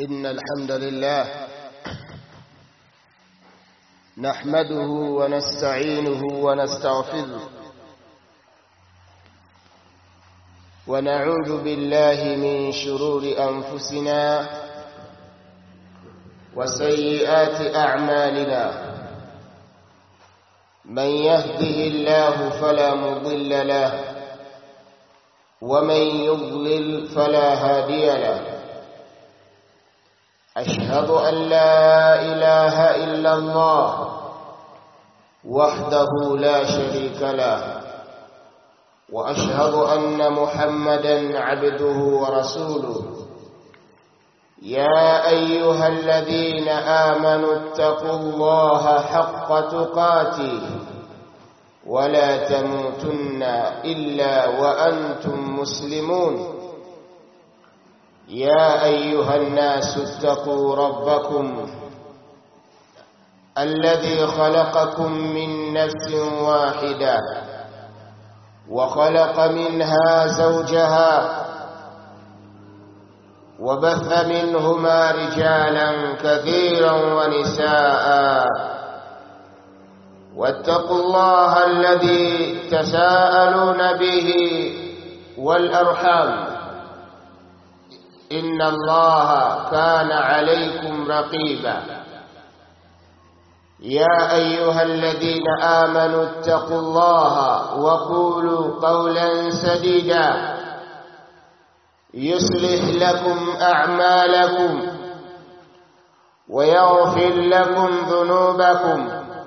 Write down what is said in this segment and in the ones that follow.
إن الحمد لله نحمده ونستعينه ونستغفره ونعوذ بالله من شرور أنفسنا وسيئات أعمالنا من يهده الله فلا مضل له ومن يضلل فلا هادي له أشهد أن لا إله إلا الله وحده لا شريك له وأشهد أن محمدا عبده ورسوله يا أيها الذين آمنوا اتقوا الله حق تقاته ولا تموتن إلا وأنتم مسلمون يا أيها الناس اتقوا ربكم الذي خلقكم من نفس واحدة وخلق منها زوجها وبث منهما رجالا كثيرا ونساء واتقوا الله الذي تساءلون به والأرحام إن الله كان عليكم رقيبا يا أيها الذين آمنوا اتقوا الله وقولوا قولا سديدا يصلح لكم أعمالكم ويغفر لكم ذنوبكم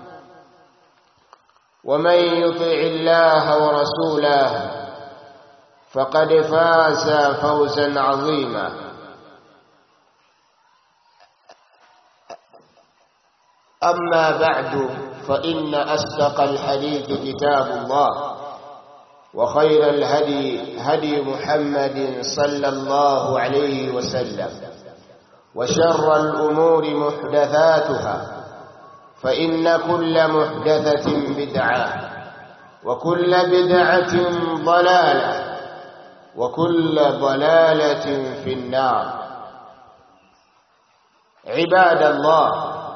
ومن يطع الله ورسوله فقد فاز فوزا عظيما أما بعد فإن أصدق الحديث كتاب الله وخير الهدي هدي محمد صلى الله عليه وسلم وشر الأمور محدثاتها فإن كل محدثة بدعة وكل بدعة ضلالة وكل ضلالة في النار عباد الله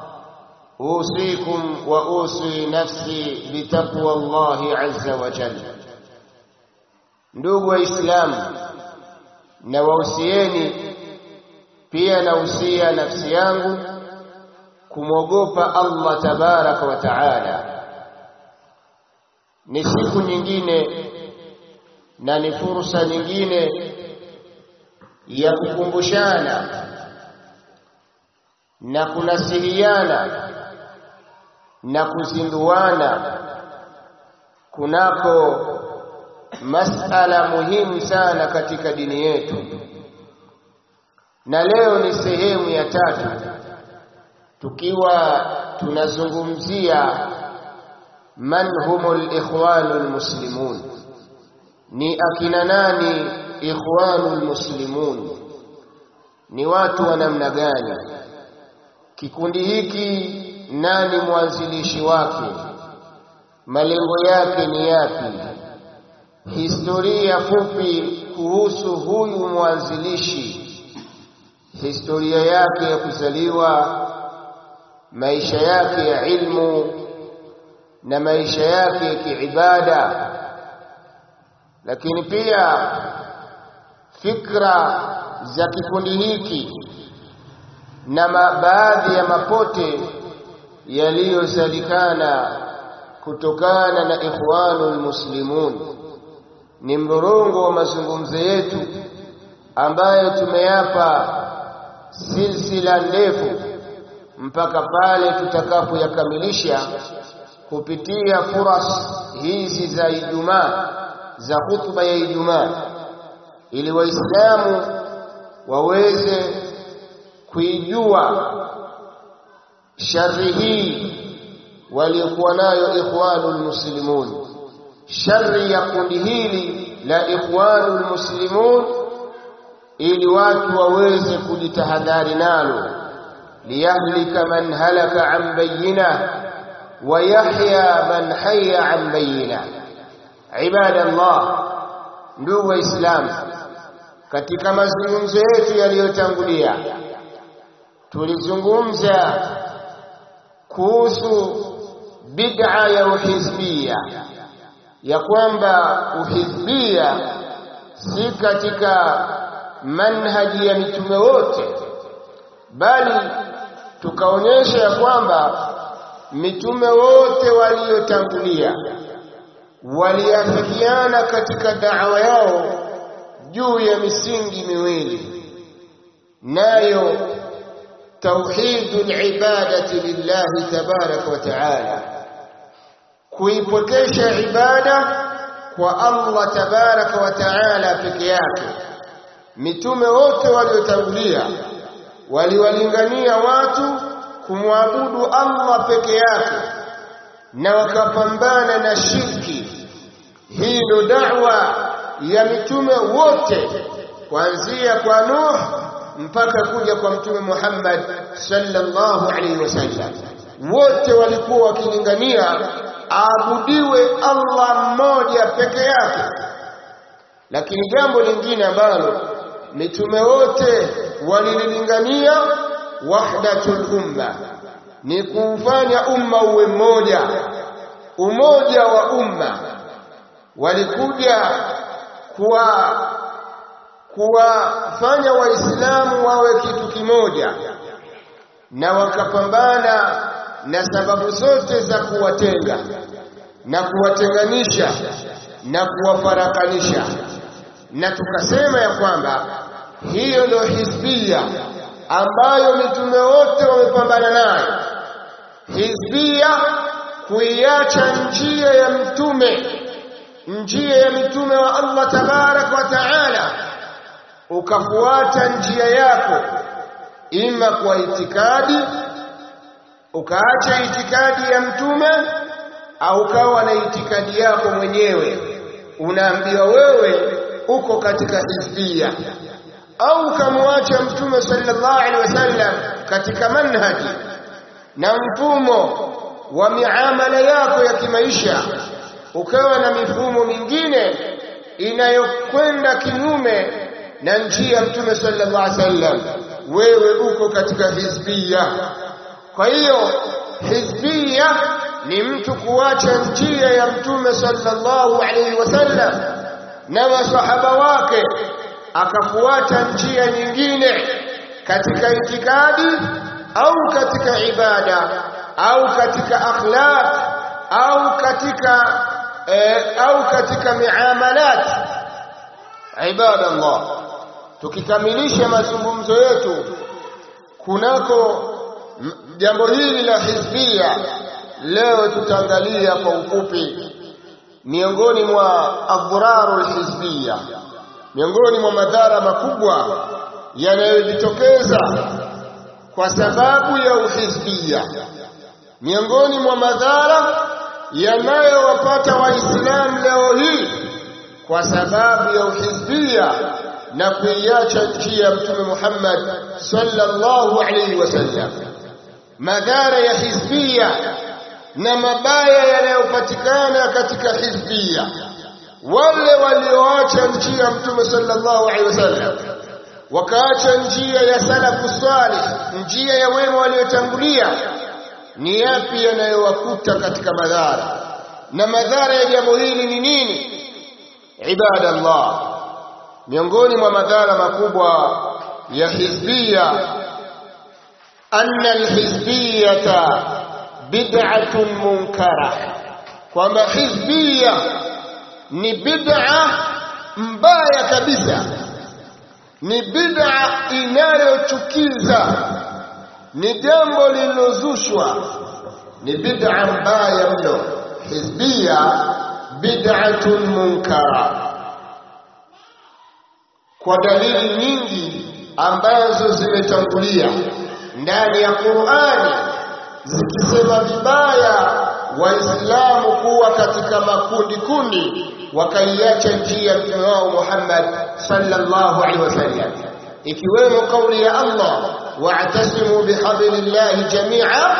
أوصيكم وأوصي نفسي بتقوى الله عز وجل ndugu waislamu na wausieni pia nausia nafsi yangu kumwogopa Allah tabaraka wa taala ni siku nyingine na ni fursa nyingine ya kukumbushana na kunasihiana na kuzinduana kunako masala muhimu sana katika dini yetu na leo ni sehemu ya tatu tukiwa tunazungumzia man humul ikhwanul muslimun ni akina nani ikhwanul muslimun ni watu wa namna gani kikundi hiki nani mwanzilishi wake malengo yake ni yapi historia fupi kuhusu huyu mwanzilishi historia yake ya kuzaliwa maisha yake ya ilmu na maisha yake ya kiibada lakini pia fikra za kikundi hiki na baadhi ya mapote yaliyosalikana kutokana na ikhwanul muslimun ni mrorongo wa mazungumzo yetu ambayo tumeyapa silsila ndefu mpaka pale tutakapoyakamilisha kupitia furas hizi za Ijumaa za hutuba ya Ijumaa ili waislamu waweze kuijua shari hii waliokuwa nayo ikhwanul muslimun shari ya kundi hili la ikhwanul muslimun ili watu waweze kujitahadhari nalo liyahlika man halaka an bayyina wa yahya man hayya an bayyina ibadallah ndugu waislamu katika mazungumzo yetu yaliyotangulia tulizungumza kuhusu bid'a ya uhizbia ya kwamba uhizbia si katika manhaji ya mitume wote bali tukaonyesha ya kwamba mitume wote waliotangulia waliafikiana katika da'wa yao juu ya misingi miwili nayo tauhidul ibadati lillahi tabaraka wa taala kuipokesha ibada kwa Allah tabaraka wa taala peke yake mitume wote waliotangulia waliwalingania watu kumwabudu Allah peke yake na wakapambana na shirki hii ndo da'wa ya mitume wote kuanzia kwa Nuh mpaka kuja kwa mtume Muhammad sallallahu alaihi wasallam wote walikuwa wakilingania aabudiwe Allah mmoja peke yake lakini jambo lingine ambalo mitume wote walilingania wahdatul umma ni kuufanya umma uwe mmoja umoja wa umma walikuja kuwa kuwafanya waislamu wawe kitu kimoja na wakapambana na sababu zote za kuwatenga na kuwatenganisha na kuwafarakanisha na tukasema ya kwamba hiyo ndio hizbia ambayo mitume wote wamepambana nayo hizbia kuiacha njia ya mtume njia ya mitume wa Allah tabarak wa taala ukafuata njia yako ima kwa itikadi ukaacha itikadi ya mtume au ukawa na itikadi yako mwenyewe unaambiwa wewe uko katika hizbia au ukamwacha mtume sallallahu alaihi wasallam katika manhaji na mfumo wa miamala yako ya kimaisha ukawa na mifumo mingine inayokwenda kinyume na njia ya mtume sallallahu alaihi wasallam wewe uko katika hizbia kwa hiyo hizbia ni mtu kuacha njia ya mtume sallallahu alaihi wasallam na masahaba wake akafuata njia nyingine katika itikadi au katika ibada au katika akhlaq au katika eh, au katika miamalat ibadallah tukikamilisha mazungumzo yetu kunako jambo hili la hizbia leo tutaangalia kwa ufupi miongoni mwa adhrarul hizbia miongoni mwa madhara makubwa yanayojitokeza kwa sababu ya uhizbia miongoni mwa madhara yanayowapata waislamu leo hii kwa sababu ya uhizbia na kuiacha njia ya mtume Muhammad sallallahu alaihi wasallam madhara ya hizbia na mabaya yanayopatikana katika hizbia wale walioacha njia ya mtume sallallahu alaihi wasallam wakaacha njia ya salafu salih njia ya wema waliotangulia ni yapi yanayowakuta katika madhara na madhara ya jambo hili ni nini ibadallah miongoni mwa madhara makubwa ya hizbia anna alhizbiyata bid'atun munkara kwamba hizbia ni bid'a mbaya kabisa ni bid'a inayochukiza ni jambo lililozushwa ni bid'a mbaya mno hizbia bid'atun munkara kwa dalili nyingi ambazo zimetangulia ndani ya Qur'ani zikisema vibaya waislamu kuwa katika makundi kundi wakaiacha njia ya mtume wao Muhammad sallallahu alaihi wasallam ikiwemo kauli ya Allah wa'tasimu bihablillahi jami'a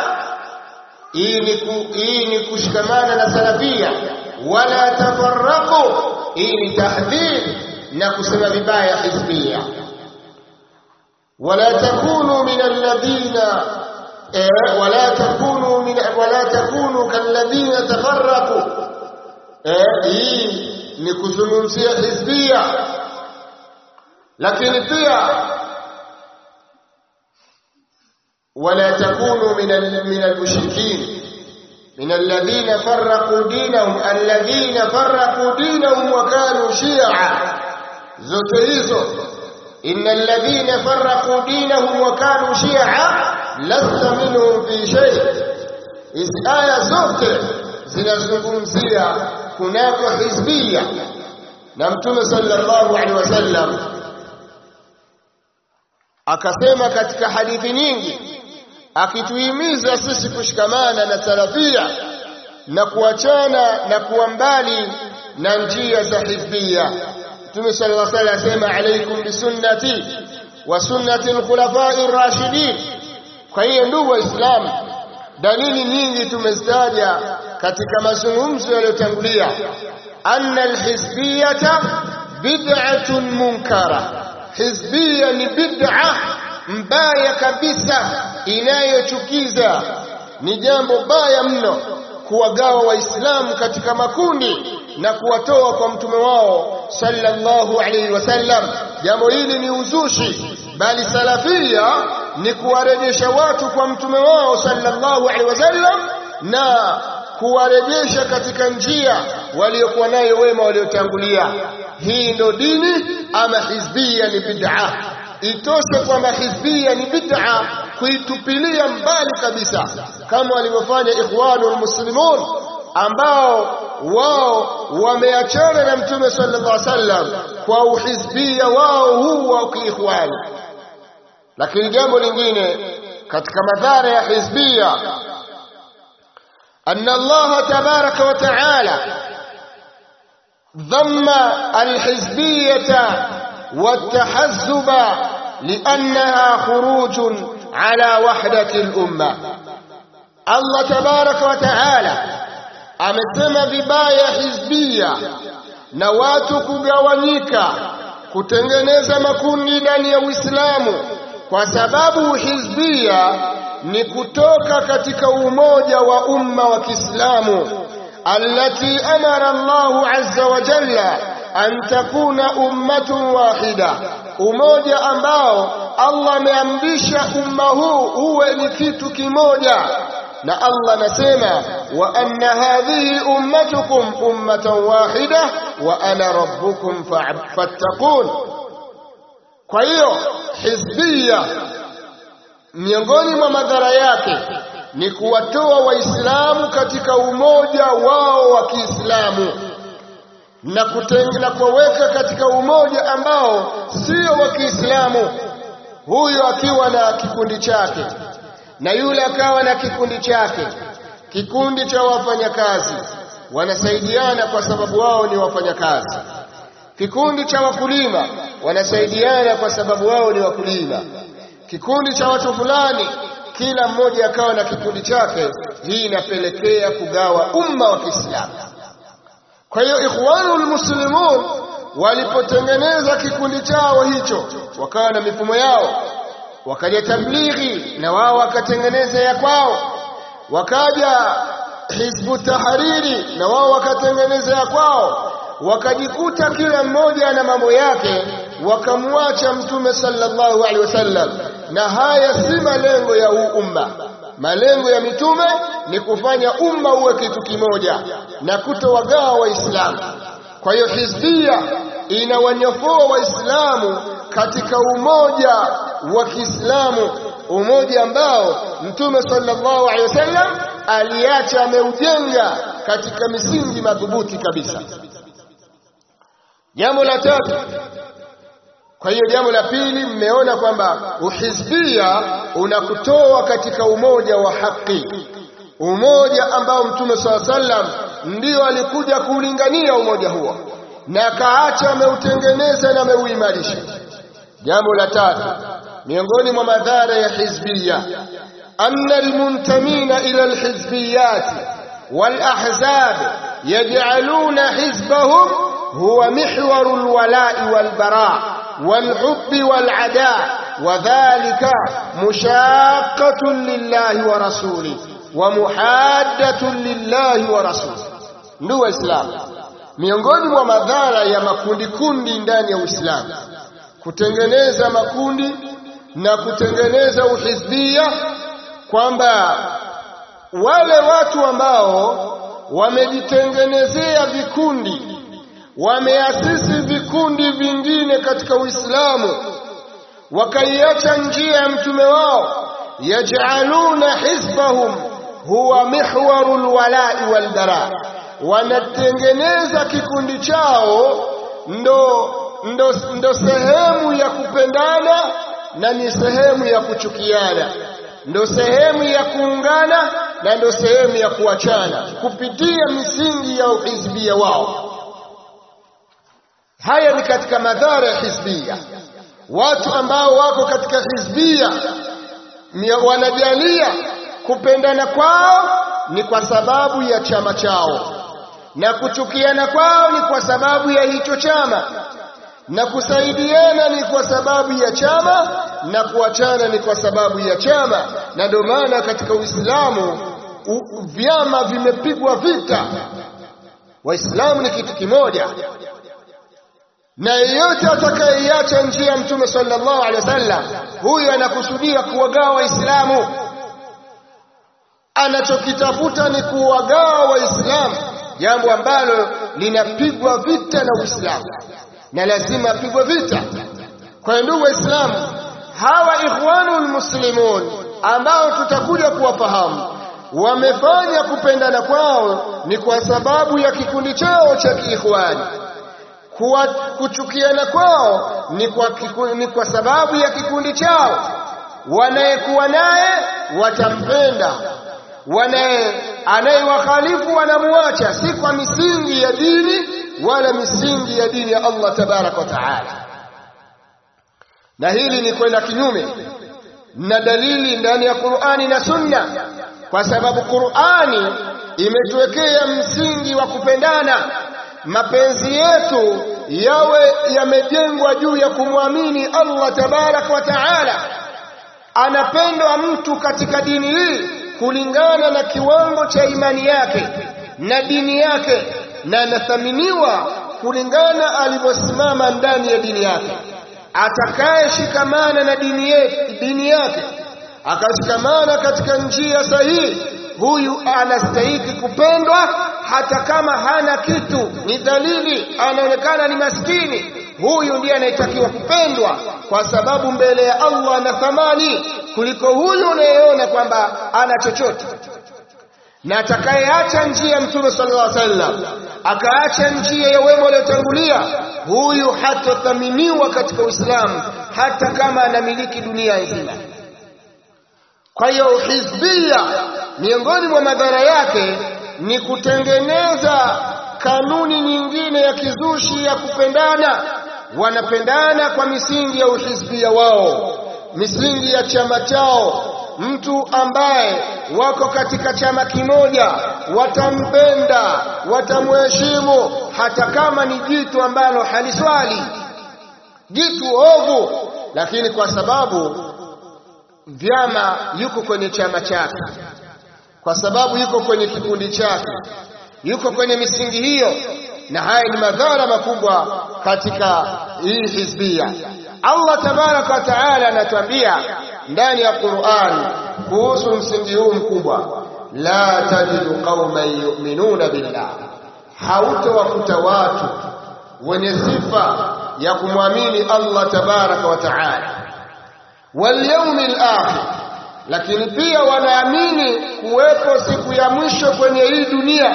hii ni kushikamana na salafia wala tafarraqu hii ni tahdhir na kusema vibaya hizbia wala takunu min alladhina eh, wala takunu min wala takunu kalladhina tafarraqu eh, hii ni kuzungumzia hizbia lakini pia wala takunu min min almushrikin من الذين فرقوا دينهم الذين فرقوا دينهم وكانوا شيعا zote hizo inna alladhina farraqu dinahum wa kanu shi'a lasta minhum fi shay hizi aya zote zinazungumzia kunako hizbia na mtume sallallahu alaihi wasallam akasema katika hadithi nyingi akituhimiza sisi kushikamana na salafia na kuachana na kuwa mbali na njia za hizbia Mtume sallallahu alaihi wasallam asema alaikum bisunnati wa sunnati alkhulafai rashidin kwa hiyo ndugu waislamu dalili nyingi tumezitaja katika mazungumzo yaliyotangulia anna alhizbiyata bid'atun munkara hizbia ni bid'a mbaya kabisa inayochukiza ni jambo baya mno kuwagawa waislamu katika makundi na kuwatoa kwa mtume wao sallallahu alaihi wasallam jambo hili ni uzushi bali salafia ni kuwarejesha watu kwa mtume wao sallallahu alaihi wasallam na kuwarejesha katika njia waliokuwa nayo wema waliotangulia hii ndo dini ama hizbia ni bid'a itoshe kwamba hizbia ni bid'a kuitupilia mbali kabisa kama walivyofanya ikhwanul muslimun ambao wao wameachana na mtume sallallahu alaihi wasallam kwa uhizbia wao huu wa kiikhwani lakini jambo lingine katika madhara ya hizbia أن الله تبارك وتعالى ضم الحزبية والتحزب لأنها خروج على وحدة الأمة الله تبارك وتعالى amesema vibaya hizbia na watu kugawanyika kutengeneza makundi ndani ya Uislamu kwa sababu hizbia ni kutoka katika umoja wa umma wa Kiislamu allati amara Allahu azza wa jalla an takuna ummatun wahida umoja ambao Allah ameamrisha umma huu uwe ni kitu kimoja na Allah anasema wa anna hadhihi ummatukum ummatan wahida wa ana rabbukum fattaqun kwa hiyo hizbia miongoni mwa madhara yake ni kuwatoa waislamu katika umoja wao wa Kiislamu na kutenga kuweka katika umoja ambao sio wa Kiislamu huyo akiwa na kikundi chake na yule akawa na kikundi chake kikundi cha wafanyakazi wanasaidiana kwa sababu wao ni wafanyakazi kikundi cha wakulima wanasaidiana kwa sababu wao ni wakulima kikundi cha watu fulani kila mmoja akawa na kikundi chake hii inapelekea kugawa umma wa Kiislamu kwa hiyo ikhwanul muslimun walipotengeneza kikundi chao hicho wakawa na mifumo yao wakaja tablighi na wao wakatengeneza ya kwao wakaja hizbu tahariri na wao wakatengeneza ya kwao wakajikuta kila mmoja na mambo yake wakamwacha mtume sallallahu alaihi wasallam na haya si malengo ya huu umma malengo ya mitume ni kufanya umma uwe kitu kimoja na kutowagawa waislamu kwa hiyo hizbia inawanyofoa waislamu katika umoja wa Kiislamu umoja ambao mtume sallallahu alaihi wasallam aliacha ameujenga katika misingi madhubuti kabisa jambo la tatu kwa hiyo jambo la pili mmeona kwamba uhizbia unakutoa katika umoja wa haki umoja ambao mtume swalla sallam ndio alikuja kuulingania umoja huo na akaacha ameutengeneza na ameuimarisha jambo la tatu miongoni mwa madhara ya hizbia anna almuntamina ila alhizbiyat walahzab yaj'aluna hizbahum huwa mihwaru alwala'i walbara' والحب والعداء wadhalika mushaqqatun lillahi wa rasuli wa muhaddatun lillahi wa rasuli ndugu waislamu miongoni mwa madhara ya makundi kundi ndani ya Uislamu kutengeneza makundi na kutengeneza uhizbia kwamba wale watu ambao wamejitengenezea vikundi wameasisi vikundi vingine katika Uislamu wakaiacha njia ya mtume wao yaj'aluna hizbahum huwa mihwarul wala'i wal bara wanatengeneza kikundi chao ndo, ndo, ndo sehemu ya kupendana na ni sehemu ya kuchukiana ndo sehemu ya kuungana na ndo sehemu ya kuachana kupitia misingi ya uhizbia wao haya ni katika madhara ya hizbia watu ambao wako katika hizbia wanajalia kupendana kwao ni kwa sababu ya chama chao na kuchukiana kwao ni kwa sababu ya hicho chama na kusaidiana ni kwa sababu ya chama na kuachana ni kwa sababu ya chama na ndio maana katika Uislamu vyama vimepigwa vita waislamu ni kitu kimoja na yeyote atakayeiacha njia ya mtume sallallahu alaihi wasallam huyu anakusudia kuwagawa waislamu anachokitafuta ni kuwagawa waislamu jambo ambalo linapigwa vita na uislamu na lazima apigwe vita kwa ndugu waislamu hawa ikhwanul muslimun ambao tutakuja kuwafahamu wamefanya kupendana kwao ni kwa sababu ya kikundi chao cha kiikhwani kuwa kuchukiana kwao ni kwa, kiku, ni kwa sababu ya kikundi chao wanayekuwa naye watampenda wanaye anayewakhalifu wanamuacha si kwa misingi ya dini wala misingi ya dini ya Allah tabarak wa taala na hili ni kwenda kinyume na dalili ndani ya Qur'ani na Sunna kwa sababu Qur'ani imetuwekea msingi wa kupendana mapenzi yetu yawe yamejengwa juu ya kumwamini Allah tabarak wa taala anapendwa mtu katika dini hii kulingana na kiwango cha imani yake na dini yake na anathaminiwa kulingana alivyosimama ndani ya dini yake atakayeshikamana na dini, ye, dini yake akashikamana katika njia sahihi huyu anastahiki kupendwa hata kama hana kitu ni dalili anaonekana ni maskini huyu ndiye anayetakiwa kupendwa kwa sababu mbele ya Allah ana thamani kuliko huyu unayeona kwamba ana chochote na atakayeacha njia ya mtume sallallahu alaihi wasallam akaacha njia ya wema waliotangulia huyu hatathaminiwa katika Uislamu hata kama anamiliki dunia nzima kwa hiyo hizbia miongoni mwa madhara yake ni kutengeneza kanuni nyingine ya kizushi ya kupendana wanapendana kwa misingi ya uhizbia wao misingi ya chama chao mtu ambaye wako katika chama kimoja watampenda watamheshimu hata kama ni jitu ambalo haliswali jitu ovu lakini kwa sababu vyama yuko kwenye chama chake kwa sababu yuko kwenye kikundi chake yuko kwenye misingi hiyo na haya ni madhara makubwa katika hii hizbia Allah tabaraka wa taala anatuambia ndani ya Qur'an kuhusu msingi huu mkubwa la tajidu qauman yu'minuna billah hautowakuta watu wenye sifa ya kumwamini Allah tabaraka wa taala wal yawmil akhir lakini pia wanaamini kuwepo siku ya mwisho kwenye hii dunia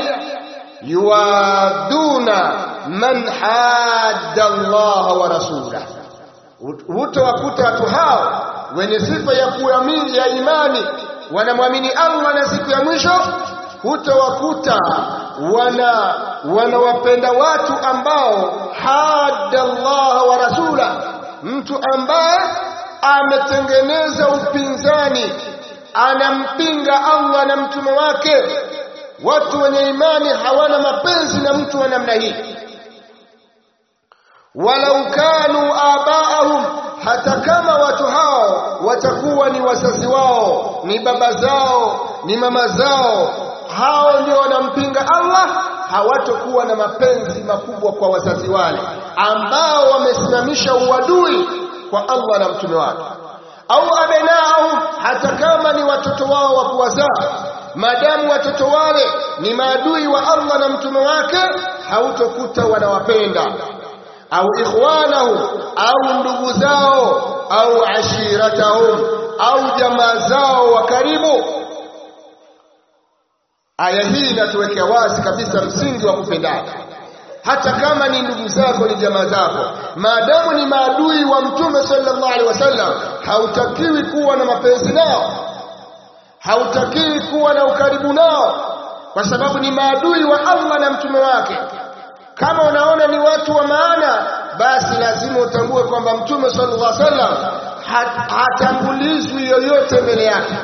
yuwaduna man hadda Allah wa rasulahu hutowakuta watu hao wenye sifa ya kuamini ya imani wanamwamini Allah na siku ya mwisho hutowakuta wana wanawapenda watu ambao hadda Allah wa rasula mtu ambaye ametengeneza upinzani anampinga Allah na mtume wake watu wenye imani hawana mapenzi na mtu wa namna hii walau kanu abaahum hata kama watu hao watakuwa ni wazazi wao ni baba zao ni mama zao hao ndio wanampinga Allah hawatokuwa na mapenzi makubwa kwa wazazi wale ambao wamesimamisha uadui kwa Allah na mtume wake au abenaahum hata kama ni watoto wao wa kuwazaa maadamu watoto wale ni maadui wa Allah na mtume wake hautokuta wanawapenda au ikhwanahum au ndugu zao au ashiratahum au jamaa zao wa karibu aya hii inatuwekea wazi kabisa msingi wa kupendana hata kama ni ndugu zako ni jamaa zako maadamu ni maadui wa mtume sallallahu alaihi wasallam hautakiwi kuwa na mapenzi nao hautakiwi kuwa na ukaribu nao kwa sababu ni maadui wa Allah na mtume wake kama unaona ni watu wa maana basi lazima utambue kwamba mtume sallallahu alaihi wasallam hatangulizwi yoyote mbele yake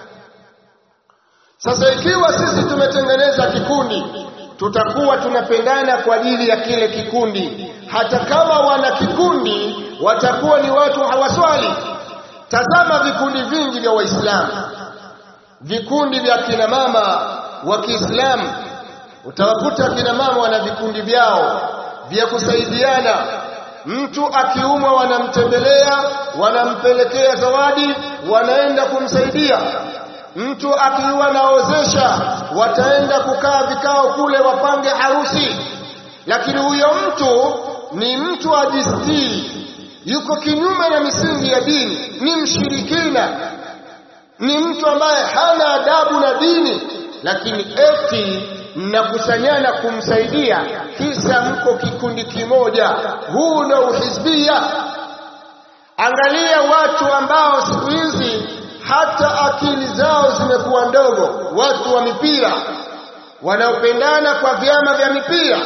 sasa ikiwa sisi tumetengeneza kikundi tutakuwa tunapendana kwa ajili ya kile kikundi hata kama wana kikundi watakuwa ni watu hawaswali tazama vikundi vingi vya waislamu vikundi vya kina mama wa Kiislamu utawakuta kina mama wana vikundi vyao vya kusaidiana mtu akiumwa wanamtembelea wanampelekea zawadi wanaenda kumsaidia mtu akiwa naozesha wataenda kukaa vikao kule wapange harusi lakini huyo mtu ni mtu ajistiri yuko kinyume na misingi ya dini ni mshirikina ni mtu ambaye hana adabu na dini lakini eti mnakusanyana kumsaidia kisa mko kikundi kimoja huu ndio uhizbia angalia watu ambao siku hizi hata akili zao zimekuwa ndogo watu wa mipira wanaopendana kwa vyama vya mipira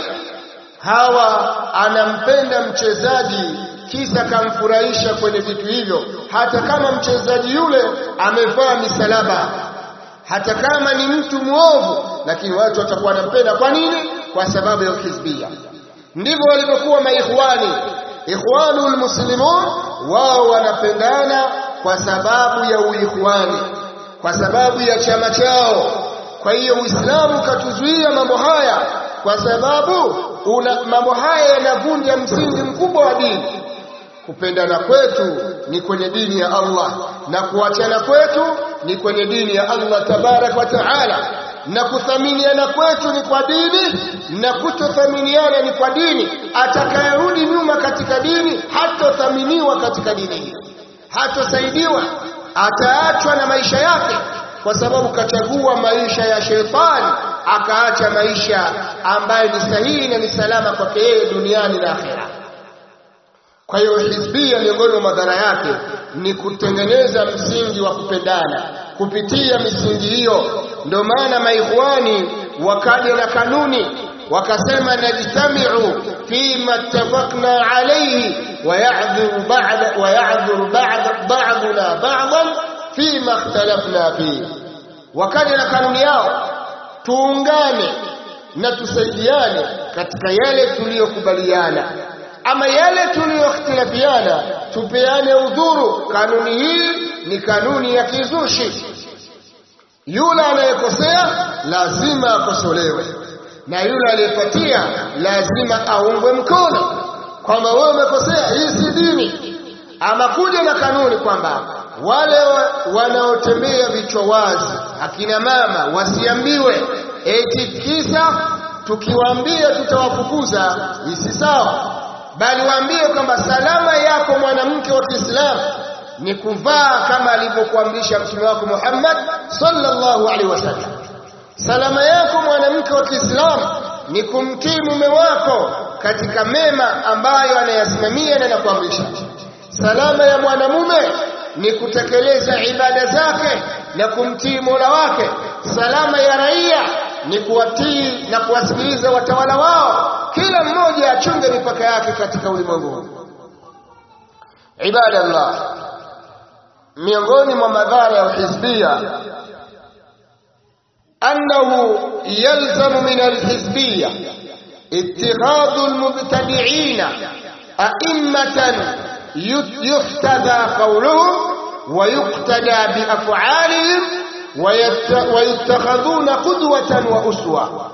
hawa anampenda mchezaji kisa kamfurahisha kwenye vitu hivyo hata kama mchezaji yule amevaa misalaba hata kama ni mtu mwovu lakini watu watakuwa wanampenda kwa nini kwa sababu ya ukizbia ndivyo walivyokuwa maikhwani ikhwanul muslimun wao wanapendana kwa sababu ya uikhwani kwa sababu ya chama chao kwa hiyo uislamu katuzuia mambo haya kwa sababu una, mambo haya yanavunja msingi mkubwa wa dini kupendana kwetu ni kwenye dini ya Allah na kuachana kwetu ni kwenye dini ya Allah tabarak wa taala na kuthaminiana kwetu ni kwa dini na kutothaminiana ni kwa dini atakayerudi nyuma katika dini hatothaminiwa katika dini hii hatosaidiwa ataachwa na maisha yake kwa sababu kachagua maisha ya shetani akaacha maisha ambayo ni sahihi na ni salama kwake yeye duniani na akhera kwa hiyo hizbia miongoni mwa madhara yake ni kutengeneza msingi wa kupendana kupitia misingi hiyo ndio maana maikhwani wakaja na kanuni wakasema najtamiu fima ittafaqna alayhi waya'dhuru ba'd waya'dhuru ba'd ba'duna ba'dan fima ikhtalafna fihi wakaja na kanuni yao tuungane na tusaidiane katika yale tuliyokubaliana ama yale tuliyokhtilafiana tupeane udhuru kanuni hii ni kanuni ya kizushi yule anayekosea lazima akosolewe na yule aliyepatia lazima aungwe mkono kwamba wewe umekosea hii si dini ama kuja na kanuni kwamba wale wanaotembea vichwa wazi akina mama wasiambiwe eti kisa tukiwaambia tutawafukuza isi sawa bali waambie kwamba salama yako mwanamke wa Kiislamu ni kuvaa kama alivyokuamrisha mtume wako Muhammad sallallahu alaihi wasallam. Salama yako mwanamke wa Kiislamu ni kumtii mume wako katika mema ambayo anayasimamia na anakuamrisha. Salama ya mwanamume ni kutekeleza ibada zake na kumtii Mola wake. Salama ya raia ni kuwatii na kuwasikiliza watawala wao kila mmoja achunge mipaka yake katika ulimwengu ibada Allah miongoni mwa madhara ya uhizbia annahu yalzamu min alhizbia اتخاذ المبتدعين أئمة يحتذى قولهم ويقتدى بأفعالهم ويتخذون قدوة وأسوة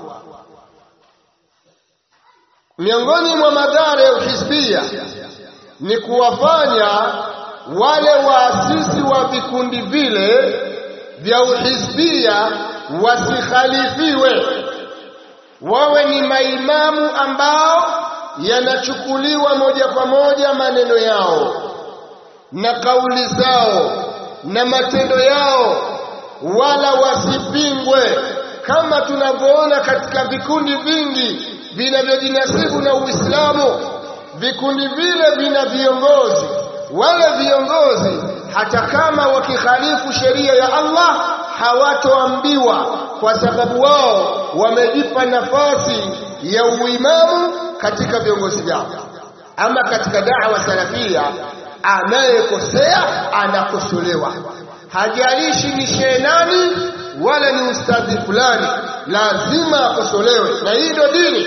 miongoni mwa madhara ya uhisbia ni kuwafanya wale waasisi wa vikundi vile vya uhisbia wasikhalifiwe, wawe ni maimamu ambao yanachukuliwa moja kwa moja maneno yao na kauli zao na matendo yao, wala wasipingwe, kama tunavyoona katika vikundi vingi vinavyojinasibu na Uislamu. Vikundi vile vina viongozi, wale viongozi hata kama wakikhalifu sheria ya Allah hawatoambiwa, kwa sababu wao wamejipa nafasi ya uimamu katika viongozi vyao. Ama katika da'wa salafia, anayekosea anakosolewa, hajalishi ni shehe nani wala ni ustadhi fulani, lazima akosolewe, na hii ndio dini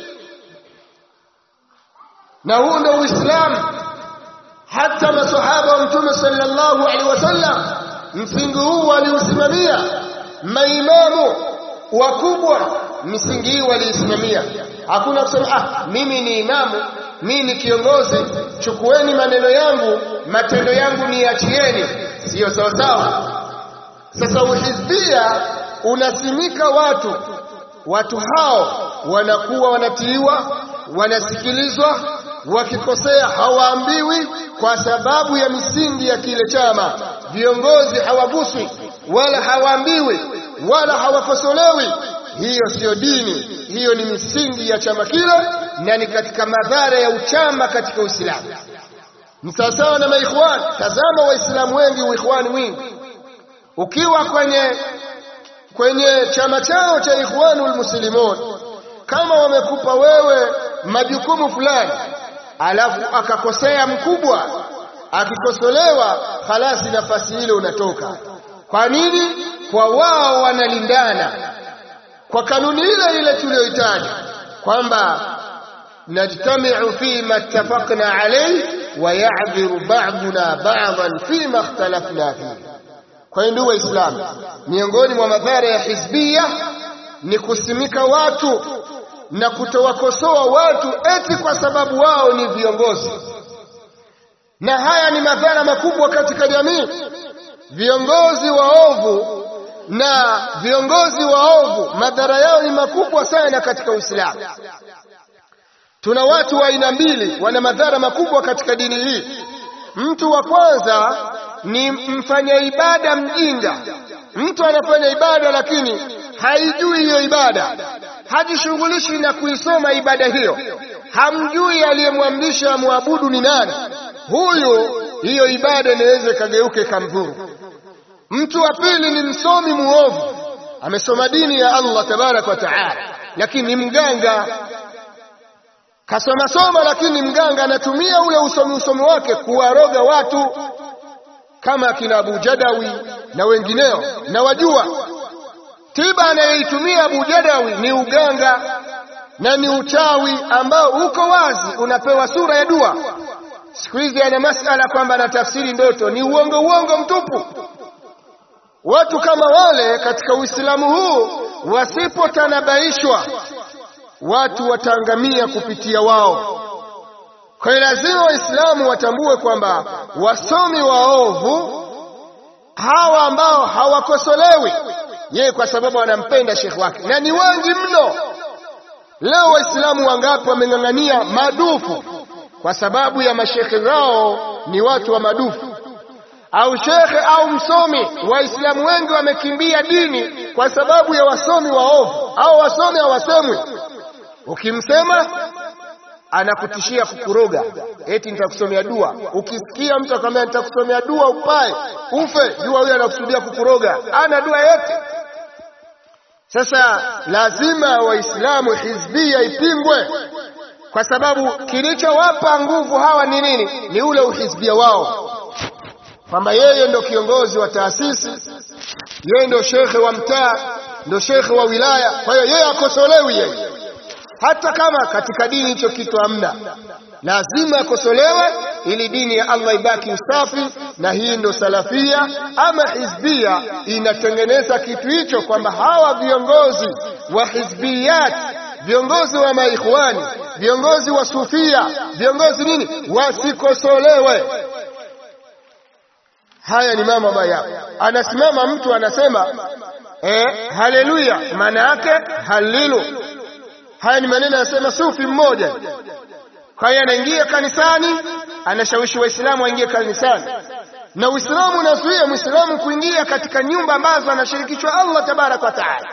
na huu ndio Uislamu. Hata masahaba wa Mtume sallallahu alaihi wasallam msingi huu waliusimamia, maimamu wakubwa misingi hii waliisimamia. Hakuna kusema ah, mimi ni imamu, mimi ni kiongozi, chukueni maneno yangu, matendo yangu niachieni. Siyo sawa sawa. Sasa uhizbia unasimika watu, watu hao wanakuwa wanatiiwa, wanasikilizwa, wakikosea hawaambiwi kwa sababu ya misingi ya kile chama. Viongozi hawaguswi wala hawaambiwi wala hawakosolewi. Hiyo siyo dini, hiyo ni misingi ya chama kile, na ni katika madhara ya uchama katika Uislamu. Ni sawasawa na maikhwani. Tazama Waislamu wengi, uikhwani mwingi, ukiwa kwenye kwenye chama chao cha Ikhwanul Muslimun, kama wamekupa wewe majukumu fulani, alafu akakosea mkubwa, akikosolewa, halasi nafasi ile unatoka. Kwa nini? Kwa wao wanalindana kwa kanuni ile ile tuliyoitaja kwamba najtamiu fima ittafaqna alayhi wa ya'dhiru ba'duna ba'dan fima ikhtalafna fihi. Kwa hiyo ndugu Waislamu, miongoni mwa madhara ya hizbia ni kusimika watu na kutowakosoa watu eti kwa sababu wao ni viongozi, na haya ni madhara makubwa katika jamii. Viongozi waovu na viongozi waovu, madhara yao ni makubwa sana katika Uislamu. Tuna watu wa aina mbili, wana madhara makubwa katika dini hii. Mtu wa kwanza ni mfanya ibada mjinga. Mtu anafanya ibada lakini haijui hiyo ibada, hajishughulishi na kuisoma ibada hiyo, hamjui aliyemwamrisha amwabudu ni nani. Huyu hiyo ibada inaweza ikageuka ikamdhuru. Mtu wa pili ni msomi muovu, amesoma dini ya Allah tabaraka wa taala, lakini ni mganga. Kasoma soma, lakini mganga anatumia ule usomi usomi wake kuwaroga watu kama akina Abu Jadawi na wengineo. Na wajua tiba anayoitumia Abu Jadawi ni uganga na ni uchawi ambao uko wazi, unapewa sura ya dua. Siku hizi ana masala kwamba anatafsiri ndoto, ni uongo uongo mtupu. Watu kama wale katika Uislamu huu wasipotanabaishwa, watu wataangamia kupitia wao. Kwa hiyo lazima Waislamu watambue kwamba wasomi waovu hawa ambao hawakosolewi yeye kwa sababu wanampenda shekhi wake, na ni wengi mno. Leo Waislamu wangapi wameng'ang'ania madufu kwa sababu ya mashekhe zao ni watu wa madufu au shekhe au msomi. Waislamu wengi wamekimbia dini kwa sababu ya wasomi waovu au wasomi hawasemwi. Ukimsema anakutishia kukuroga, eti nitakusomea dua. Ukisikia mtu akwambia nitakusomea dua upae ufe, jua huyo anakusudia kukuroga, ana dua yote. Sasa lazima Waislamu hizbia ipingwe, kwa sababu kilichowapa nguvu hawa ni nini? Ni ule uhizbia wao kwamba yeye ndo kiongozi wa taasisi, yeye ndo shekhe wa mtaa, ndo shekhe wa wilaya. Kwa hiyo yeye akosolewi yeye, hata kama katika dini hicho kitu hamna, lazima akosolewe ili dini ya Allah ibaki usafi, na hii ndo salafia. Ama hizbia inatengeneza kitu hicho, kwamba hawa viongozi wa hizbiyat, viongozi wa maikhwani, viongozi wa sufia, viongozi nini, wasikosolewe. Haya ni mambo ambayo anasimama mtu anasema eh, haleluya, maana yake halilu. Haya ni maneno anasema sufi mmoja. Kwa hiyo anaingia kanisani, anashawishi Waislamu waingie kanisani, na Uislamu unazuia Muislamu kuingia katika nyumba ambazo anashirikishwa Allah tabaraka wa taala.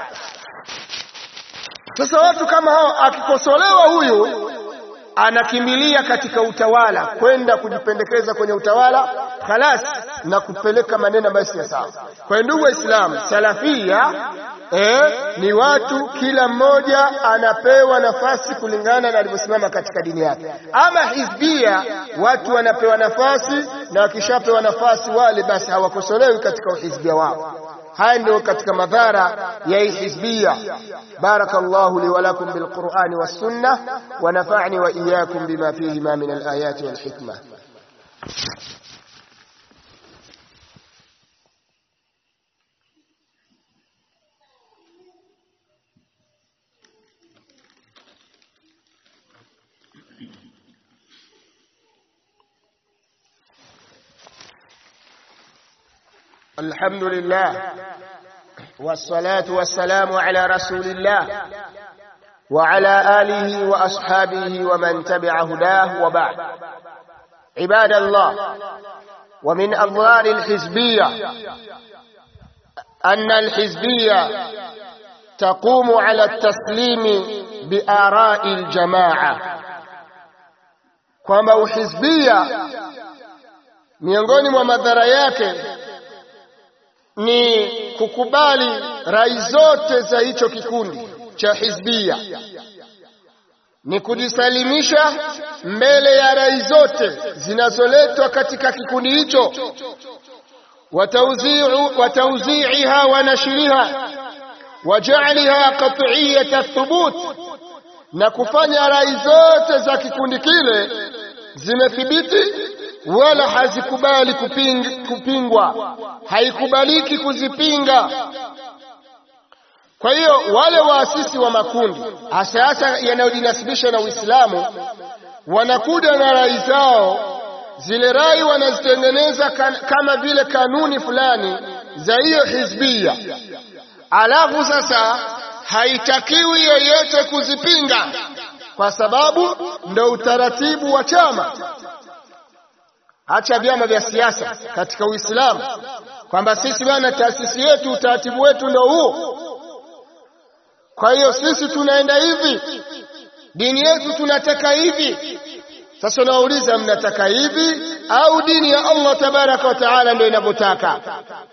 Sasa watu kama hao, akikosolewa huyu anakimbilia katika utawala, kwenda kujipendekeza kwenye utawala khalas, na kupeleka maneno ambayo si sawa. Kwa hiyo ndugu Waislamu, salafia eh, ni watu kila mmoja anapewa nafasi kulingana na alivyosimama katika dini yake. Ama hizbia, watu wanapewa nafasi na wakishapewa nafasi wale basi hawakosolewi katika uhizbia wao. haya ndio katika madhara ya hii hizbia barakallahu li wa lakum bil qur'ani was sunnah wa nafa'ni wa iyyakum bima fihi ma min al ayati wal hikmah الحمد لله والصلاة والسلام على رسول الله وعلى آله وأصحابه ومن تبع هداه وبعد عباد الله ومن أضرار الحزبية أن الحزبية تقوم على التسليم بآراء الجماعة kwamba uhizbia miongoni mwa madhara yake ni kukubali rai zote za hicho kikundi cha hizbia, ni kujisalimisha mbele ya rai zote zinazoletwa katika kikundi hicho, watauziiha wa nashriha wa ja'liha qat'iyat thubut, na kufanya rai zote za kikundi kile zimethibiti wala hazikubali kuping, kupingwa, haikubaliki kuzipinga. Kwa hiyo wale waasisi wa makundi hasa hasa yanayojinasibisha na Uislamu wanakuja na rai zao, zile rai wanazitengeneza kan, kama vile kanuni fulani za hiyo hizbia, alafu sasa haitakiwi yeyote kuzipinga kwa sababu ndo utaratibu wa chama Acha vyama vya siasa katika Uislamu, kwamba sisi bwana, taasisi yetu, utaratibu wetu ndio huo. Kwa hiyo sisi tunaenda hivi, dini yetu tunataka hivi. Sasa unawauliza, mnataka hivi au dini ya Allah tabaraka wa taala ndio inavyotaka?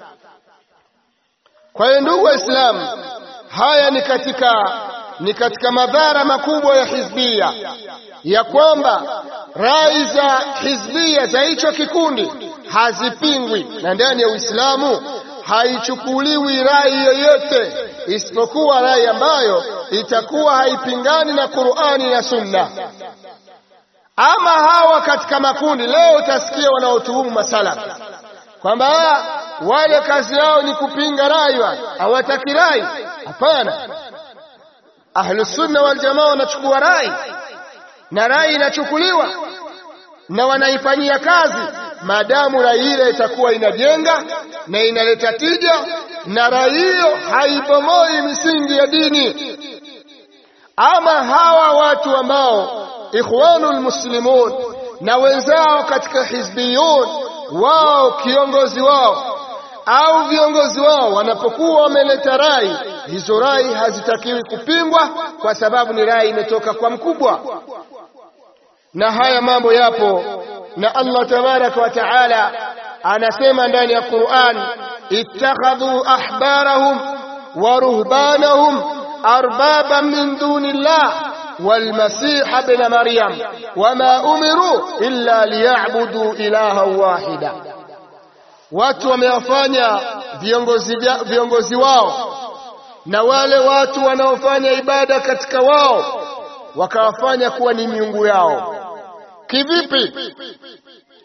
Kwa hiyo ndugu Waislamu, haya ni katika ni katika madhara makubwa ya hizbia ya kwamba rai za hizbia za hicho kikundi hazipingwi, na ndani ya Uislamu haichukuliwi rai yoyote isipokuwa rai ambayo itakuwa haipingani na Qur'ani na Sunna. Ama hawa katika makundi leo utasikia wanaotuhumu masalafi kwamba wale kazi yao ni kupinga rai, hawataki rai. Hapana, Ahlusunna wal Jamaa wanachukua rai na rai inachukuliwa na wanaifanyia kazi, maadamu rai ile itakuwa inajenga na inaleta tija, na rai hiyo haibomoi misingi ya dini. Ama hawa watu ambao Ikhwanul Muslimun na wenzao katika hizbiyun, wao kiongozi wao au viongozi wao wanapokuwa wameleta rai, hizo rai hazitakiwi kupingwa, kwa sababu ni rai imetoka kwa mkubwa na haya mambo yapo, na Allah tabaraka wa taala anasema ndani ya Qur'an, ittakhadhu ahbarahum wa ruhbanahum arbaban min duni llah walmasiha ibn maryam wama umiru illa liya'budu ilahan wahida, watu wamewafanya viongozi, viongozi wao na wale watu wanaofanya ibada katika wao wakawafanya kuwa ni miungu yao. Kivipi?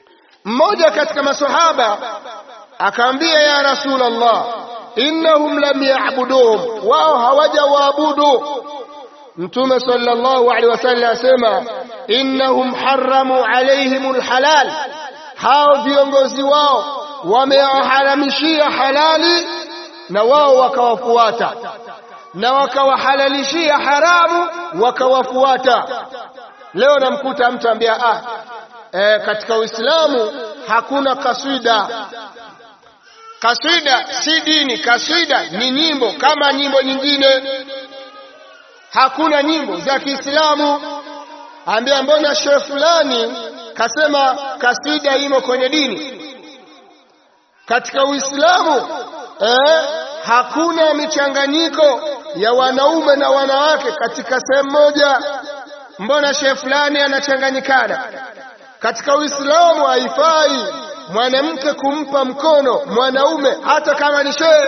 mmoja katika masahaba akaambia ya Rasulullah innahum lam ya'buduhum wao hawajawaabudu mtume sallallahu alaihi wasallam asema innahum haramu alaihim alhalal hao viongozi wao wamewaharamishia halali na wao wakawafuata na wakawahalalishia haramu wakawafuata leo namkuta mtu ambia ah e, katika Uislamu hakuna kaswida kaswida si dini kaswida ni nyimbo kama nyimbo nyingine hakuna nyimbo za Kiislamu ambia mbona shehe fulani kasema kasida imo kwenye dini katika Uislamu eh, hakuna michanganyiko ya wanaume na wanawake katika sehemu moja mbona shehe fulani anachanganyikana katika Uislamu haifai mwanamke kumpa mkono mwanaume hata kama ni shehe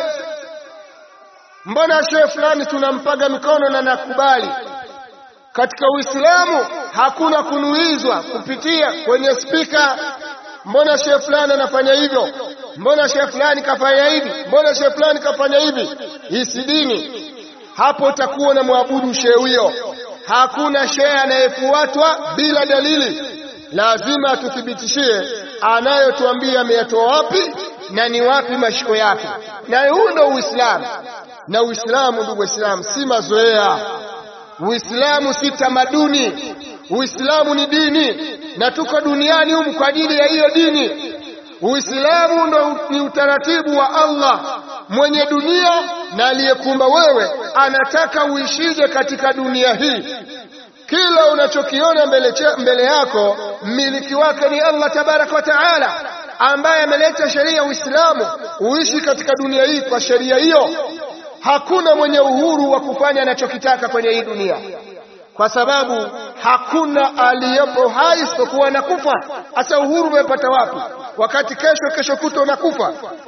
mbona shehe fulani tunampaga mikono na nakubali katika Uislamu hakuna kunuizwa kupitia kwenye spika mbona shehe fulani anafanya hivyo mbona shehe fulani kafanya hivi mbona shehe fulani kafanya hivi hii si dini hapo utakuwa na mwabudu shehe huyo hakuna shehe anayefuatwa bila dalili lazima tuthibitishie anayotuambia ameyatoa wapi na ni wapi mashiko yake na huu ndio Uislamu na Uislamu ndugu Waislamu si mazoea Uislamu si tamaduni Uislamu ni dini na tuko duniani humu kwa ajili ya hiyo dini Uislamu ndo ni utaratibu wa Allah mwenye dunia na aliyekumba wewe anataka uishije katika dunia hii kila unachokiona mbele, mbele yako mmiliki wake ni Allah tabaraka wa taala ambaye ameleta sheria ya Uislamu uishi katika dunia hii kwa sheria hiyo hakuna mwenye uhuru wa kufanya anachokitaka kwenye hii dunia kwa sababu hakuna aliyepo hai isipokuwa nakufa hasa uhuru umepata wapi wakati kesho kesho kuto unakufa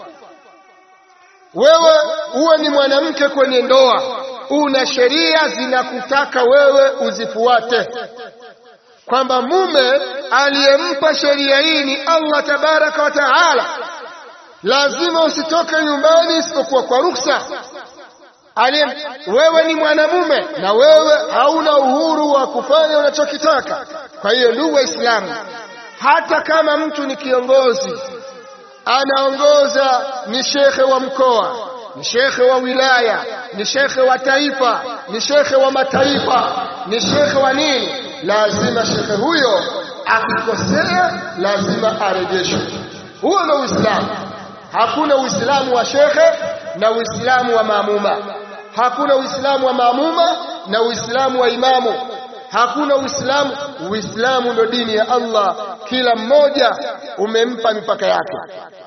wewe uwe ni mwanamke kwenye ndoa una sheria zinakutaka wewe uzifuate kwamba mume aliyempa sheria hii ni Allah tabaraka wa taala lazima usitoke nyumbani isipokuwa kwa ruksa Alim, wewe ni mwanamume na wewe hauna uhuru wa kufanya unachokitaka. Kwa hiyo ndugu Waislamu, hata kama mtu ni kiongozi, anaongoza, ni shekhe wa mkoa, ni shekhe wa wilaya, ni shekhe wa taifa, ni shekhe wa mataifa, ni shekhe wa nini, lazima shekhe huyo akikosea, lazima arejeshwe. Huo ndio Uislamu. Hakuna Uislamu wa shekhe na Uislamu wa maamuma. Hakuna Uislamu wa maamuma na Uislamu wa imamu. Hakuna Uislamu. Uislamu ndo dini ya Allah, kila mmoja umempa mipaka yake.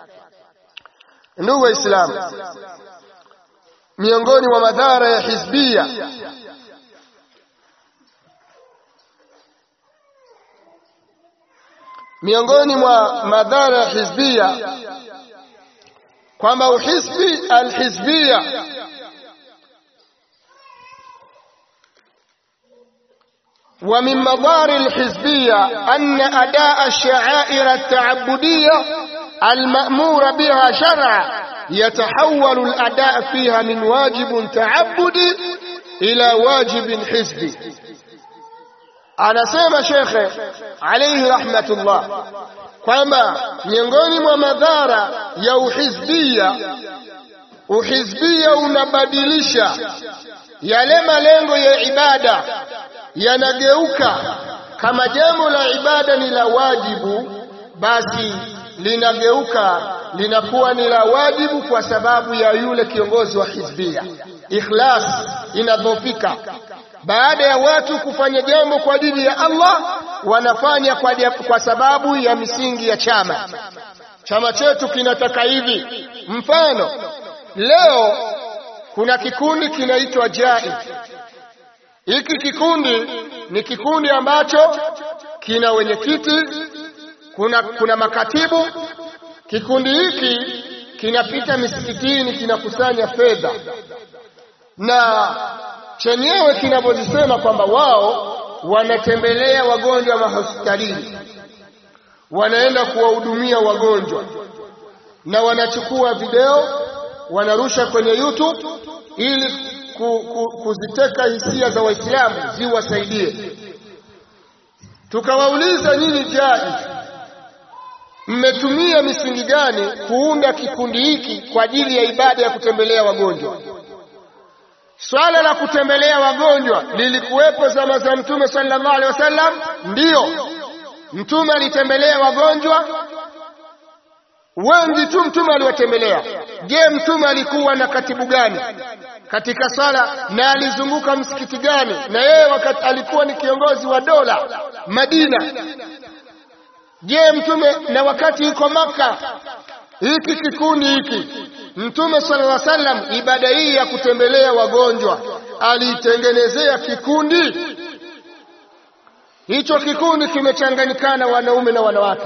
Ndugu Waislamu, miongoni mwa madhara ya hizbia miongoni mwa madhara ya hizbia kwamba uhisbi alhizbia ومن مضار الحزبية أن أداء الشعائر التعبدية المأمور بها شرعا يتحول الأداء فيها من واجب تعبدي إلى واجب حزبي أنا سيما شيخ عليه رحمة الله kwamba miongoni mwa madhara ya uhizbia uhizbia unabadilisha yale malengo ya ibada yanageuka kama jambo la ibada ni la wajibu basi linageuka linakuwa ni la wajibu kwa sababu ya yule kiongozi wa hizbia ikhlas inadhofika baada ya watu kufanya jambo kwa ajili ya Allah wanafanya kwa, kwa sababu ya misingi ya chama chama chetu kinataka hivi mfano leo kuna kikundi kinaitwa JAI hiki kikundi ni kikundi ambacho kina wenyekiti kuna, kuna makatibu kikundi hiki kinapita misikitini kinakusanya fedha na chenyewe kinavyozisema kwamba wao wanatembelea wagonjwa mahospitalini wanaenda kuwahudumia wagonjwa na wanachukua video wanarusha kwenye YouTube ili ku, ku, kuziteka hisia za Waislamu ziwasaidie. Tukawauliza nyinyi jai, mmetumia misingi gani kuunda kikundi hiki kwa ajili ya ibada ya kutembelea wagonjwa? Swala la kutembelea wagonjwa lilikuwepo zama za Mtume sallallahu alaihi wasallam? Ndiyo, Mtume alitembelea wagonjwa wengi tu, Mtume aliwatembelea. Je, Mtume alikuwa na katibu gani katika swala na alizunguka msikiti gani? Na yeye wakati alikuwa ni kiongozi wa dola Madina. Je, Mtume na wakati yuko Maka, hiki kikundi hiki Mtume sallallahu alaihi wasallam ibada hii ya kutembelea wagonjwa aliitengenezea kikundi hicho. Kikundi kimechanganyikana wanaume na wanawake,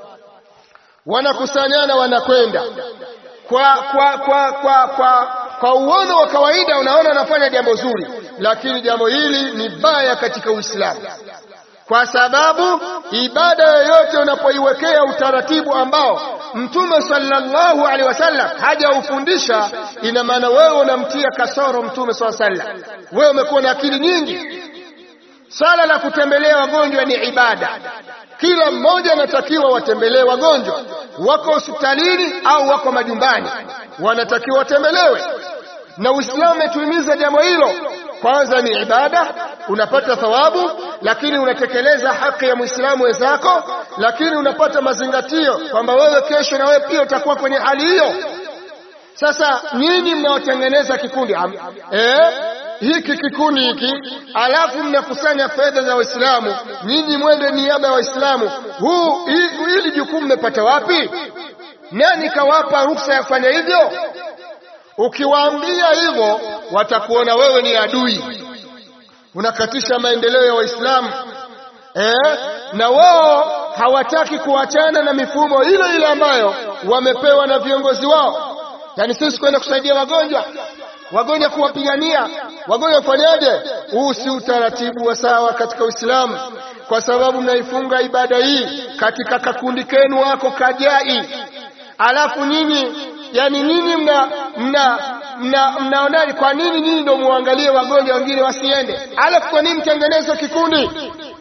wanakusanyana wanakwenda kwa kwa kwa kwa kwa kwa uono wa kawaida, unaona wanafanya jambo zuri, lakini jambo hili ni baya katika Uislamu kwa sababu ibada yoyote unapoiwekea utaratibu ambao Mtume sallallahu alaihi wasallam hajaufundisha, ina maana wewe unamtia kasoro Mtume sallallahu alaihi wasallam. Wewe umekuwa na akili nyingi. Swala la kutembelea wagonjwa ni ibada, kila mmoja anatakiwa watembelee wagonjwa, wako hospitalini au wako majumbani, wanatakiwa watembelewe, na Uislamu umetuhimiza jambo hilo. Kwanza ni ibada, unapata thawabu, lakini unatekeleza haki ya Muislamu wenzako, lakini unapata mazingatio kwamba wewe kesho na wewe pia utakuwa kwenye hali hiyo. Sasa nyinyi mnaotengeneza kikundi eh, hiki kikundi hiki, alafu mnakusanya fedha za Waislamu, nyinyi mwende niaba ya Waislamu, huu hili jukumu mmepata wapi? Nani kawapa ruksa ya kufanya hivyo? Ukiwaambia hivyo watakuona wewe ni adui, unakatisha maendeleo ya Waislamu eh? Na wao hawataki kuachana na mifumo ile ile ambayo wamepewa na viongozi wao. Yaani sisi kwenda kusaidia wagonjwa, wagonjwa kuwapigania wagonjwa, kufanyaje? Huu si utaratibu wa sawa katika Uislamu, kwa sababu mnaifunga ibada hii katika kakundi kenu wako kajai, alafu nyinyi yani nyinyi mna mna mna mnaonaje? Kwa nini nyinyi ndio muangalie wagonjwa wengine wasiende? Alafu kwa nini mtengeneze kikundi?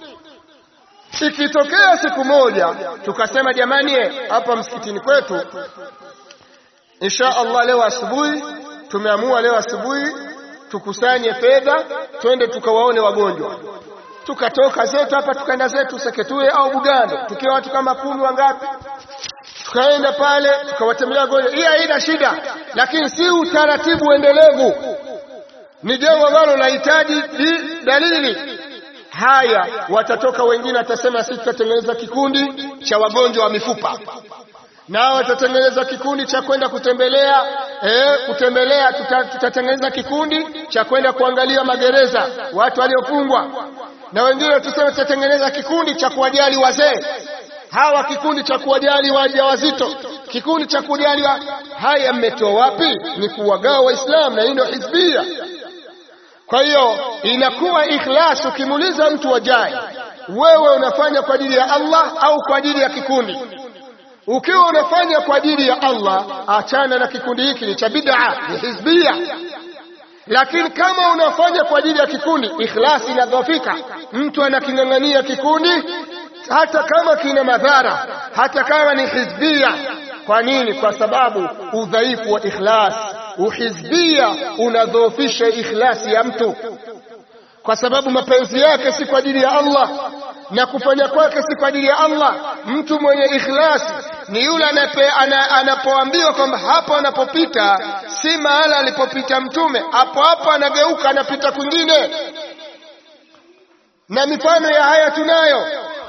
Ikitokea siku moja tukasema, jamani, hapa msikitini kwetu, insha Allah, leo asubuhi tumeamua, leo asubuhi tukusanye fedha, twende tukawaone wagonjwa. Tukatoka zetu hapa tukaenda zetu Seketue au Bugando, tukiwa watu kama kumi wangapi tukaenda pale tukawatembelea wagonjwa. Hii haina shida, lakini si utaratibu endelevu. Ni jambo ambalo lahitaji dalili. Haya, watatoka wengine, watasema sisi tutatengeneza kikundi cha wagonjwa wa mifupa, nao watatengeneza kikundi cha kwenda kutembelea eh, kutembelea. Tutatengeneza kikundi cha kwenda kuangalia magereza, watu waliofungwa, na wengine watasema tutatengeneza kikundi cha kuwajali wazee hawa kikundi cha kuwajali wajawazito, kikundi cha kujali wa... haya mmetoa wapi? Ni kuwagawa Waislamu, na hii ndio hizbia. Kwa hiyo inakuwa ikhlas. Ukimuuliza mtu wajai, wewe unafanya kwa ajili ya Allah au kwa ajili ya kikundi? Ukiwa unafanya kwa ajili ya Allah, achana na kikundi hiki, ni cha bid'a, ni hizbia. Lakini kama unafanya kwa ajili ya kikundi, ikhlasi inadhofika. Mtu anaking'ang'ania kikundi hata kama kina madhara, hata kama ni hizbia. Kwa nini? Kwa sababu udhaifu wa ikhlas. Uhizbia unadhoofisha ikhlasi ya mtu, kwa sababu mapenzi yake si kwa ajili ya Allah na kufanya kwake si kwa ajili ya Allah. Mtu mwenye ikhlasi ni yule anapoambiwa kwamba hapo anapopita si mahala alipopita Mtume, hapo hapo anageuka anapita kwingine, na mifano ya haya tunayo.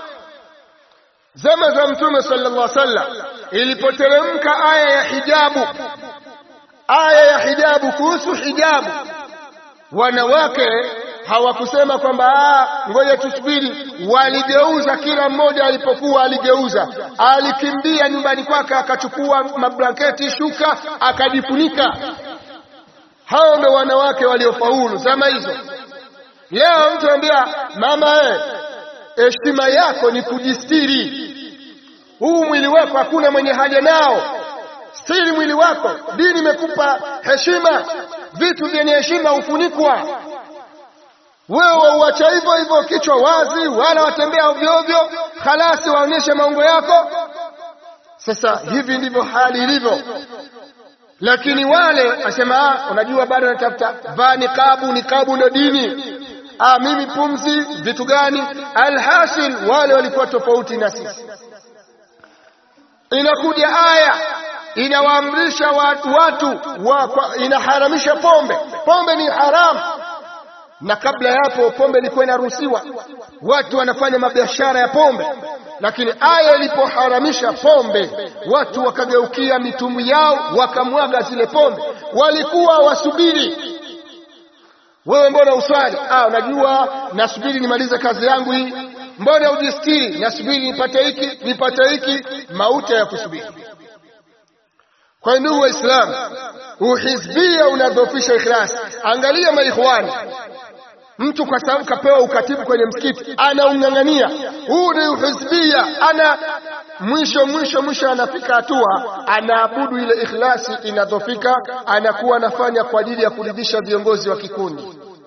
Zama za Mtume sallallahu alaihi wasallam ilipoteremka aya ya hijabu, aya ya hijabu, kuhusu hijabu, wanawake hawakusema kwamba ngoja tusubiri. Waligeuza, kila mmoja alipokuwa aligeuza, alikimbia nyumbani kwake akachukua mablanketi, shuka, akajifunika. Hao ndio wanawake waliofaulu zama hizo. Leo mtu anambia mama, eh, heshima yako ni kujistiri. huu mwili wako hakuna mwenye haja nao stiri mwili wako dini imekupa heshima vitu vyenye heshima hufunikwa wewe uacha hivyo hivyo kichwa wazi wala watembea ovyo ovyo halasi waonyeshe maungo yako sasa hivi ndivyo hali ilivyo lakini wale asema ah, unajua bado natafuta vaa nikabu nikabu ndo dini ah, mimi pumzi vitu gani alhasil wale walikuwa tofauti na sisi inakuja aya inawaamrisha watu, watu wa, kwa, inaharamisha pombe pombe ni haramu na kabla ya hapo pombe ilikuwa inaruhusiwa watu wanafanya mabiashara ya pombe lakini aya ilipoharamisha pombe watu wakageukia mitumbwi yao wakamwaga zile pombe walikuwa wasubiri wewe mbona uswali ah unajua nasubiri nimalize kazi yangu hii mbona ujistiri nasubiri nipate hiki nipate hiki mauti ya kusubiri kwa ndugu waislamu uhizbia unadhofisha ikhlas angalia maikhwani mtu kwa sababu kapewa ukatibu kwenye msikiti anaung'ang'ania huu ni uhizbia ana mwisho mwisho mwisho anafika hatua anaabudu ile ikhlasi inadhofika anakuwa anafanya kwa ajili ya kuridhisha viongozi wa kikundi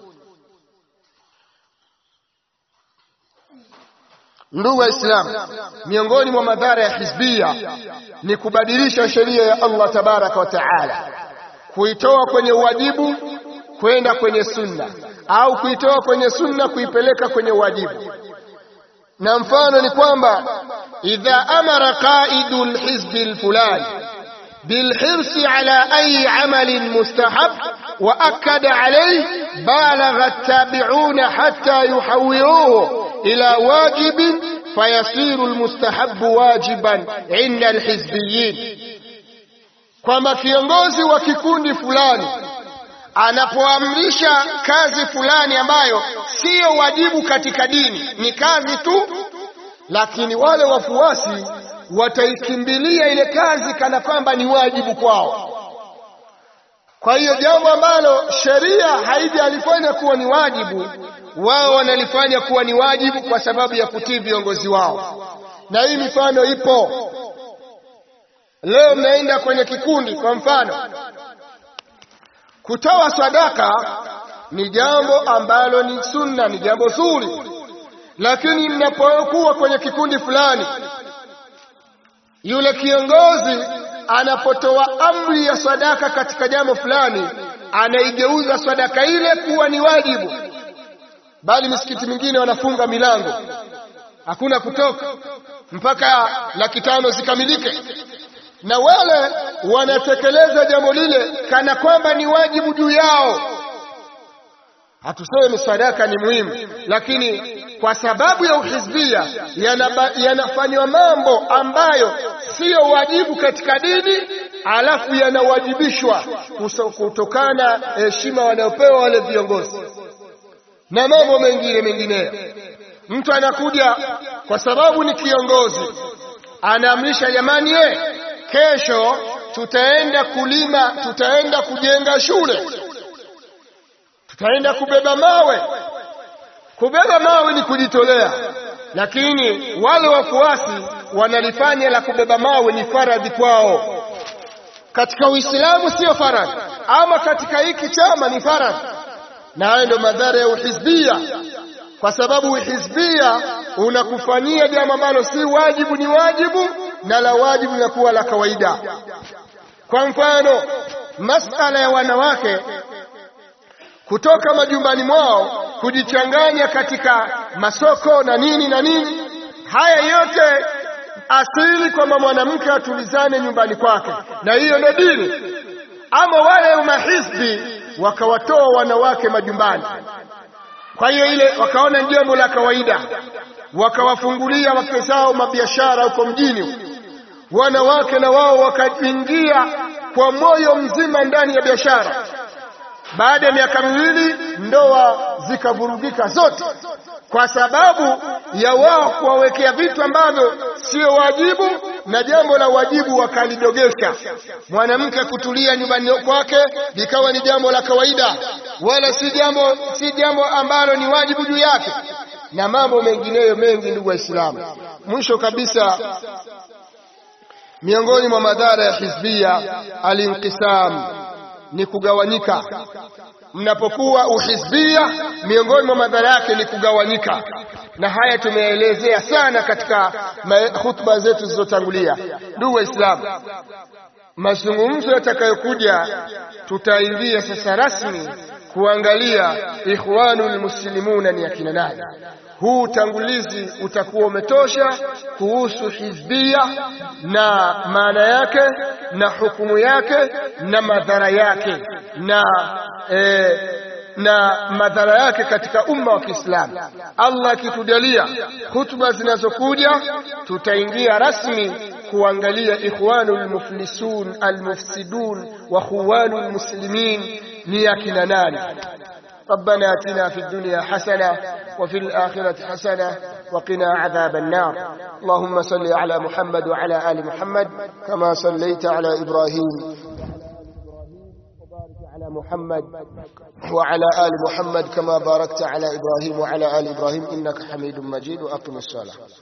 ndugu waislamu miongoni mwa madhara ya hizbia ni kubadilisha sheria ya Allah tabaraka wa taala kuitoa kwenye uwajibu kwenda kwenye sunna au kuitoa kwenye sunna kuipeleka kwenye uwajibu na mfano ni kwamba idha amara qaidu lhizbi lfulani بالحرص على أي عمل مستحب وأكد عليه بالغ التابعون حتى يحولوه إلى واجب فيصير المستحب واجبا عند الحزبيين kwamba kiongozi wa kikundi fulani anapoamrisha kazi fulani ambayo siyo wajibu katika dini ni kazi tu lakini wale wafuasi wataikimbilia ile kazi kana kwamba ni wajibu kwao kwa hiyo jambo ambalo sheria haijalifanya kuwa ni wajibu wao wanalifanya kuwa ni wajibu kwa sababu ya kutii viongozi wao na hii mifano ipo leo mnaenda kwenye kikundi kwa mfano kutoa sadaka ni jambo ambalo ni sunna ni jambo zuri lakini mnapokuwa kwenye kikundi fulani yule kiongozi anapotoa amri ya sadaka katika jambo fulani anaigeuza sadaka ile kuwa ni wajibu bali misikiti mingine wanafunga milango hakuna kutoka mpaka laki tano zikamilike na wale wanatekeleza jambo lile kana kwamba ni wajibu juu yao hatuseme sadaka ni muhimu lakini kwa sababu ya uhizbia yanafanywa mambo ambayo siyo wajibu katika dini alafu yanawajibishwa kutokana heshima wanayopewa wale viongozi na mambo mengine mengineyo mtu anakuja kwa sababu ni kiongozi anaamrisha jamani ye kesho tutaenda kulima tutaenda kujenga shule tutaenda kubeba mawe kubeba mawe ni kujitolea lakini wale wafuasi wanalifanya la kubeba mawe ni faradhi kwao katika uislamu sio faradhi ama katika hiki chama ni faradhi na hayo ndio madhara ya uhizbia kwa sababu uhizbia unakufanyia jambo ambalo si wajibu ni wajibu na la wajibu linakuwa la kawaida kwa mfano masala ya wanawake kutoka majumbani mwao kujichanganya katika masoko na nini na nini haya yote asili kwamba mwanamke atulizane nyumbani kwake na hiyo ndio dini ama wale mahizbi wakawatoa wanawake majumbani kwa hiyo ile wakaona ni jambo la kawaida wakawafungulia wake zao mabiashara huko mjini wanawake na wao wakaingia kwa moyo mzima ndani ya biashara baada ya miaka miwili ndoa zikavurugika zote kwa sababu ya wao kuwawekea vitu ambavyo sio wajibu na jambo la wajibu wakalidogesha mwanamke kutulia nyumbani kwake likawa ni jambo la kawaida wala si jambo si jambo ambalo ni wajibu juu yake na mambo mengineyo mengi ndugu waislamu mwisho kabisa miongoni mwa madhara ya hizbia alinqisam ni kugawanyika mnapokuwa uhizbia miongoni mwa madhara yake ni kugawanyika na haya tumeelezea sana katika hutuba zetu zilizotangulia ndugu waislamu mazungumzo yatakayokuja tutaingia sasa rasmi kuangalia ikhwanul muslimuna ni akina nani huu utangulizi utakuwa umetosha kuhusu hizbia na maana yake na hukumu yake na madhara yake na e, na madhara yake katika umma wa Kiislamu. Allah akitujalia hutuba zinazokuja, tutaingia rasmi kuangalia ikhwanul muflisun almufsidun wa khuwanul muslimin ni akina nani. ربنا اتنا في الدنيا حسنه وفي الاخره حسنه وقنا عذاب النار اللهم صل على محمد وعلى ال محمد كما صليت على ابراهيم على محمد وعلى ال محمد كما باركت على ابراهيم وعلى ال ابراهيم انك حميد مجيد واقم الصلاه